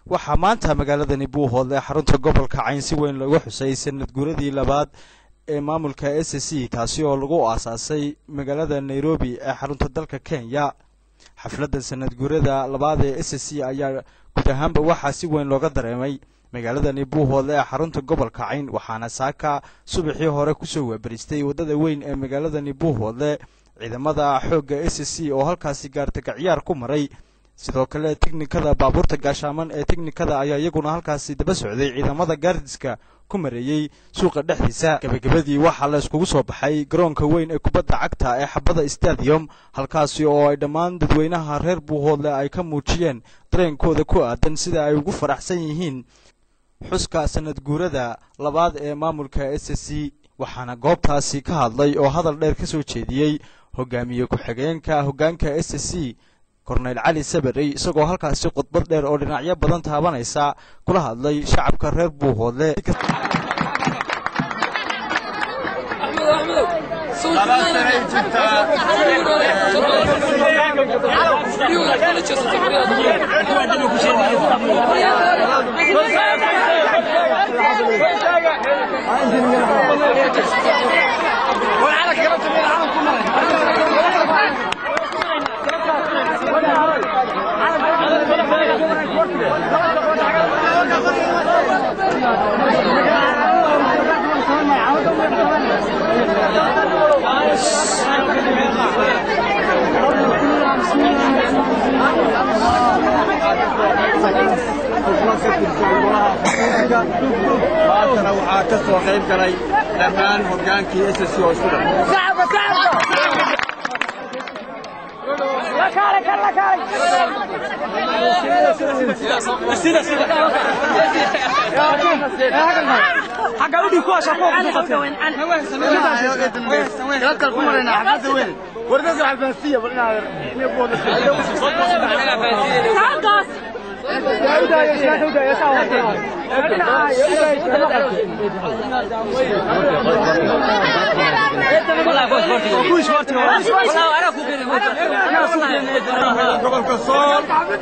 waxaa maanta magaaladani buuhoodle xarunta gobolka cayn si weyn looga xusay sanad guuradii labaad ee maamulka s c kaasi oo lagu aasaasay magaalada nairobi ee xarunta dalka kenya xafladda sanad guurada labaad ee s c ayaa guud ahaanba waxaa si weyn looga dareemay magaaladani buuhoodle ee xarunta gobolka cayn waxaana saaka subaxii hore kusoo waabaristay waddada weyn ee magaaladani buuhoodle ciidamada xoogga s c oo halkaasi gaartagaciyaar ku maray sidoo kale teknikada baabuurta gaashaaman ee teknikada ayaa iyaguna halkaasi daba socday ciidamada gaardiska ku mareeyey suuqa dhexdiisa gebagabadii waxaa la iskugu soo baxay garoonka weyn ee kubadda cagta ee xabada stadium halkaasi oo ay dhammaan dadweynaha reer buuhoodle ay ka muujiyeen dareenkooda ku aadan sida ay ugu faraxsan yihiin xuska sanad guurada labaad ee maamulka s c waxaana goobtaasi ka hadlay oo hadal dheer ka soo jeediyey hogaamiye ku-xigeenka hoggaanka s c korneyl cali sabarey isagoo halkaasi khudbad dheer oo dhinacyo badan taabanaysa kula hadlay shacabka reer buuhoodle maantana waxaa ka soo qayb galay dhammaan hoggaankii s c oo isku dhan gobolka sool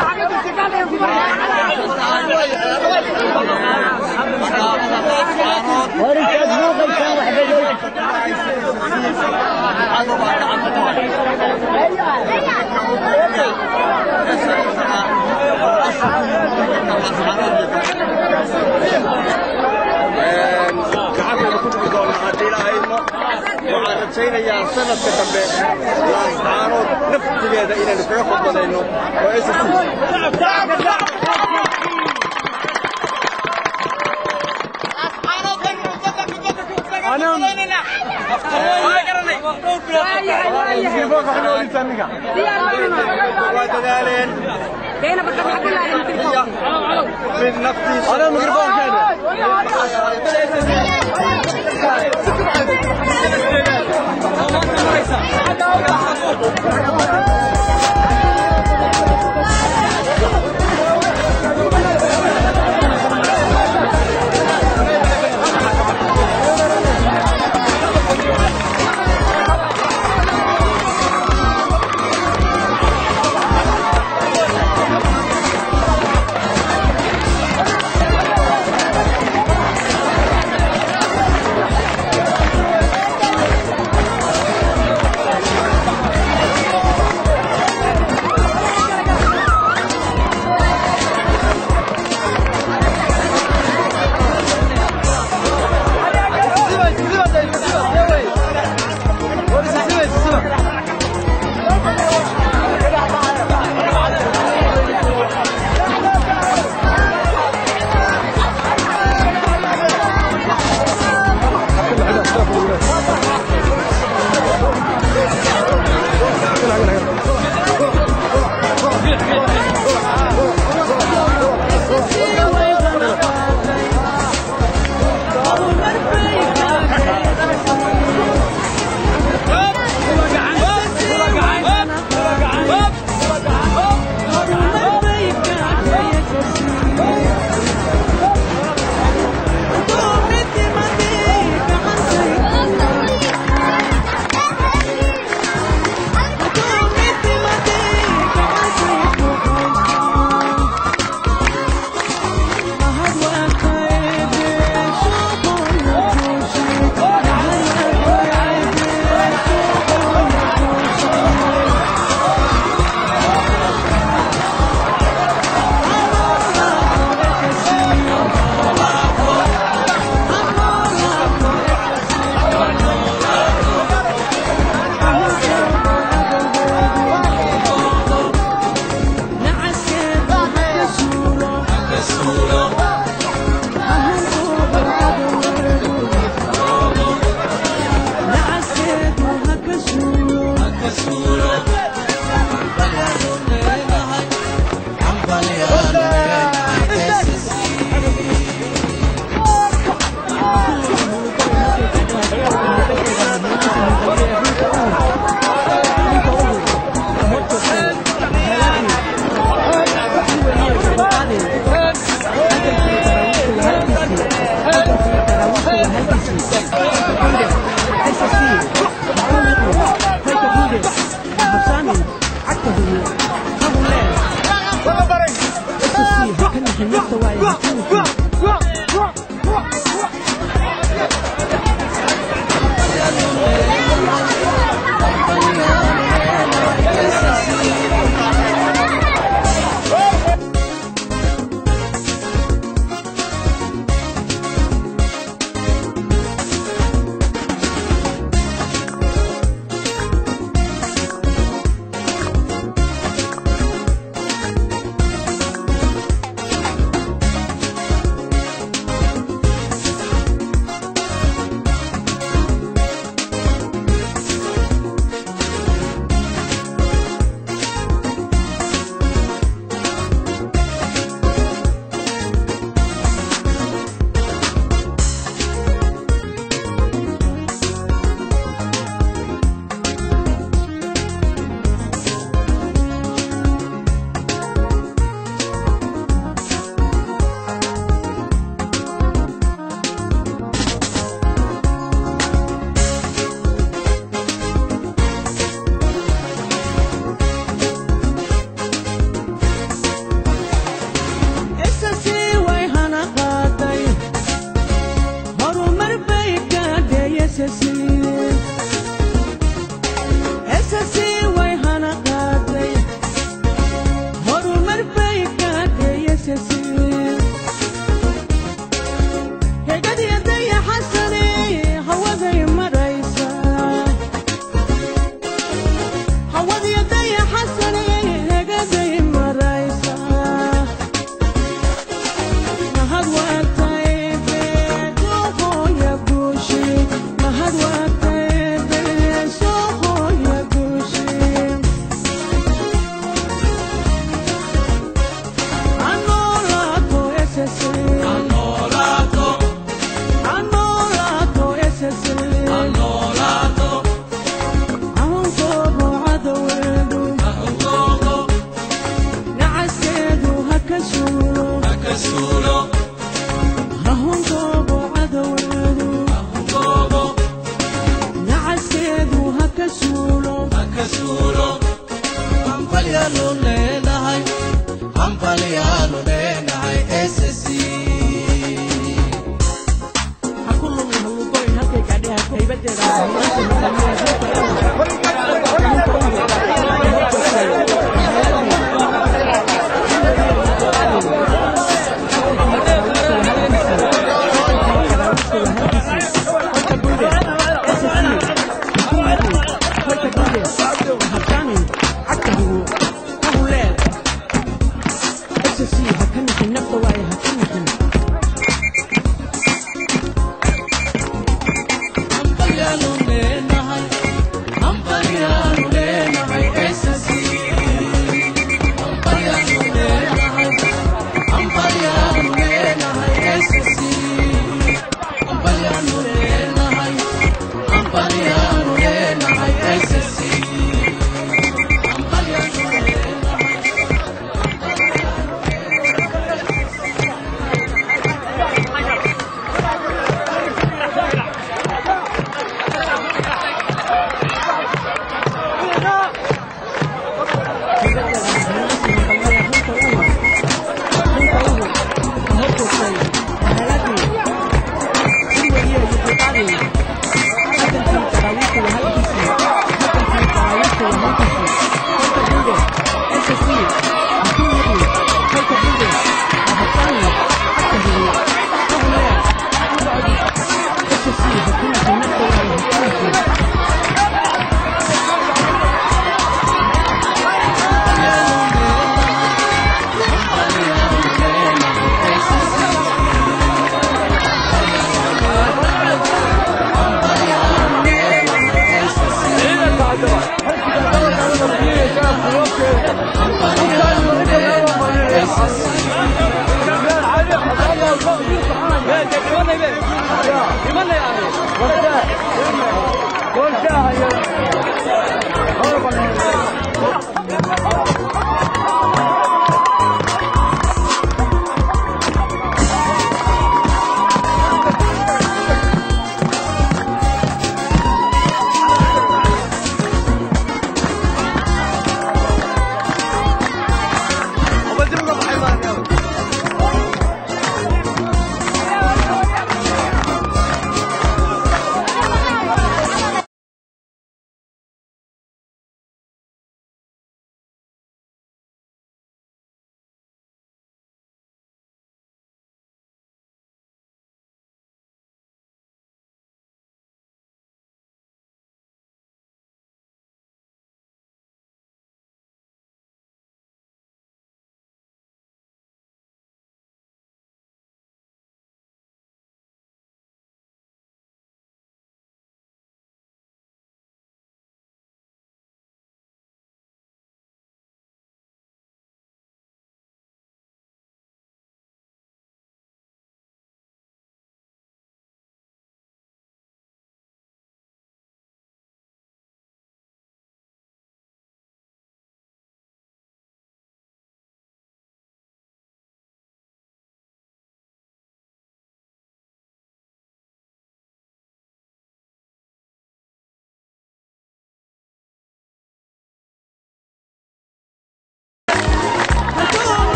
gacanteeda ku dhigi doona haddii ilaahayno waxaan rajaynayaa sanadka dambe laascaanood naftigeeda inaynu kaga fadbadayno oo s c waa dadaaleen mid naftiisa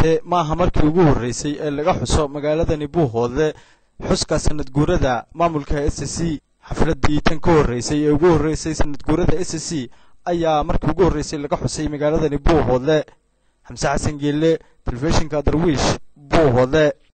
yeeshee maaha markii ugu horreysay ee laga xuso magaaladani buuhoodle xuska sanad guurada maamulka s c xafladdii tan ka horreysay ee ugu horreysay sanad guurada s c ayaa markii ugu horreysay laga xusay magaaladani buuhoodle xamse xasan geelle telefishinka darwiish buuhoodle